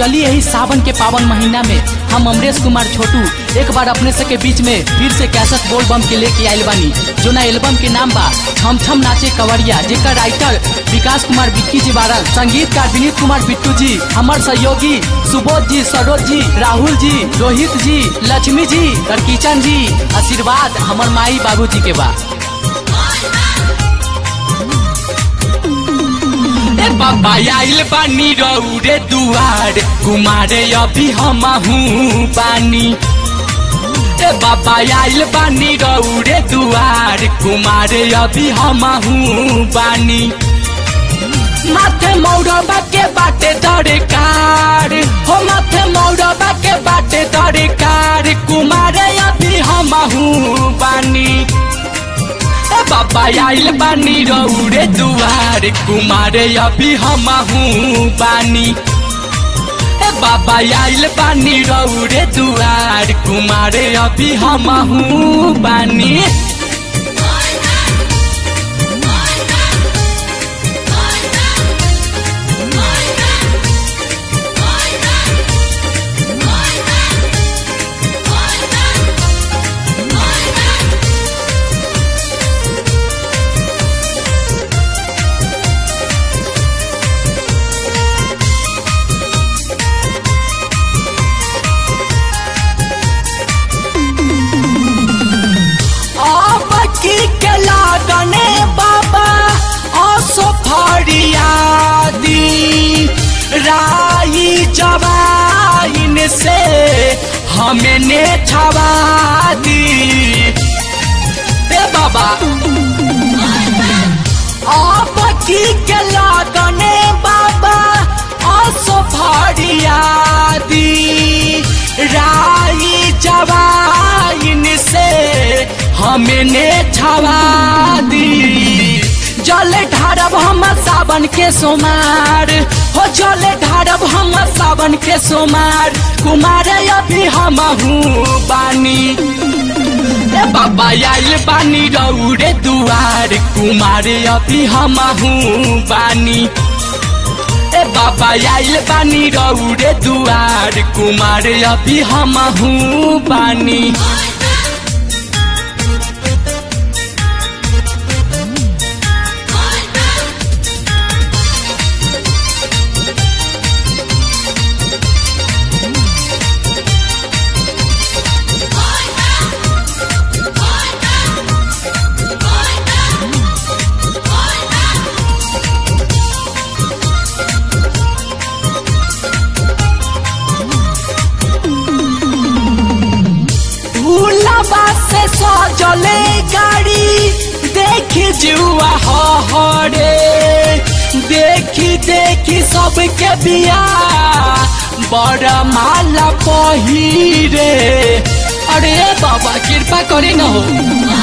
चलिए यही सावन के पावन महीना में हम अमरेश कुमार छोटू एक बार अपने सबके बीच में फिर से कैसेट बोल बम के लेके आयल बानी जो ना एल्बम के नाम बा छम छम नाचे कवरिया जेकर राइटर विकास कुमार बिक्की जी बारल संगीतकार विनीत कुमार बिट्टू जी हमार सहयोगी सुबोध जी सरोज जी राहुल जी रोहित जी लक्ष्मी जी और किचन जी आशीर्वाद हमर माई बाबू जी के बा ए बाबा आइल बानी रौरे दुआर कुमारे अभी हमहू बानी ए बाबा आइल बानी रौरे दुआर कुमारे अभी हमहू बानी माथे मौरबा के बाटे दरकार हो माथे मौरबा के बाटे दरकार कुमारे अभी हमहू बानी ए बाबा आइल बानी रौरे दुआर कुमारे अभी हमहू बानी ए बाबा आइल बानी रौरे दुआर कुमारे अभी हमहू बानी अब की के लागने बाबा असो फरियादी राई जवाइन से हमें ने छवा दी ए बाबा अब की के लागने बाबा असो फरियादी राई जवाइन से हमने छवा दी जल ढारब हम सावन के सोमार हो जल ढारब हम सावन के सोमार कुमार अभी हमहू बानी ए बाबा आइल बानी रौरे दुआर कुमार अभी हमहू बानी ए बाबा आइल बानी रौरे दुआर कुमार अभी हमहू बानी भूलबा से सजले गाड़ी देखी जुआ हरे देखी देखी सबके बिया बड़ा माला पहिरे अरे बाबा कृपा करे न हो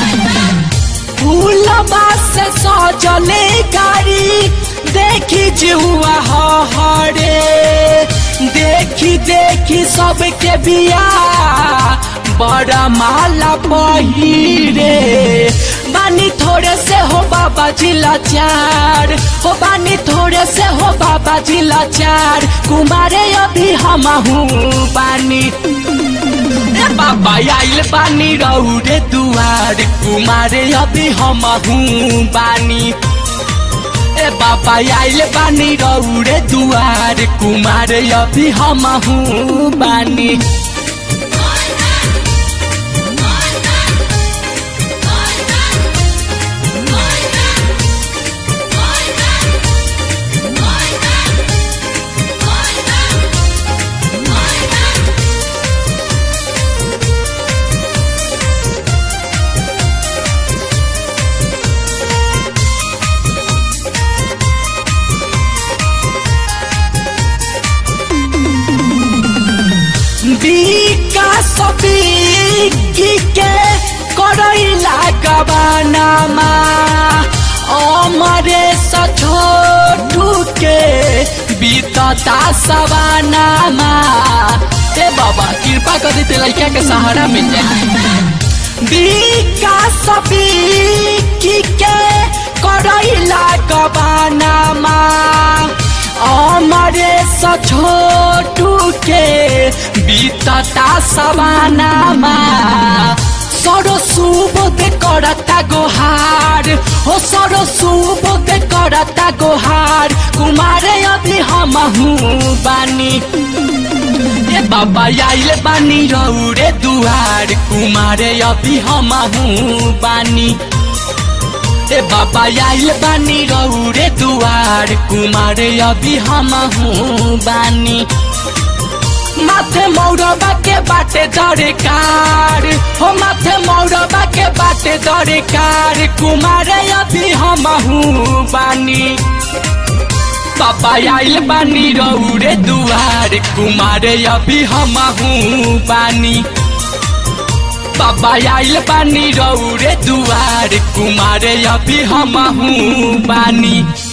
फूलबा से सजले गाड़ी देखी जुआ हरे देखी देखी सबके बिया बड़ा माला पहिरे बानी थोड़े से हो बाबा जी लाचार हो बानी थोड़े से हो बाबा जी लाचार कुमारे अभी हमहू बानी ए बाबा आइल बानी रौरे दुआर कुमारे अभी हमहू बानी ए बाबा आइल बानी रौरे दुआर कुमारे अभी हमहू बानी विकास बिकी के करैला गबानामा अमरे छोटू के बीतता सवानामा ए बाबा कृपा कर देते लड़का के सहारा मिल जाए विकास बिकी के करैला गबानामा अमरे छोटू बीतता सवानामा सरो सुबोध करता गोहार हो सरो सुबोध करता गोहार कुमारे अभी हम बानी ए बाबा आइल बानी रौरे दुआर कुमारे अभी हम बानी ए बाबा आइल बानी रौरे दुआर कुमारे अभी हम बानी माथे मौरबा के बाटे दरकार हो माथे मौरबा के बाटे दरकार कुमारे अभी हम बानी बाबा आइल बानी रौरे दुआर कुमारे अभी हम बानी बाबा आइल बानी रौरे दुआर कुमारे अभी हम बानी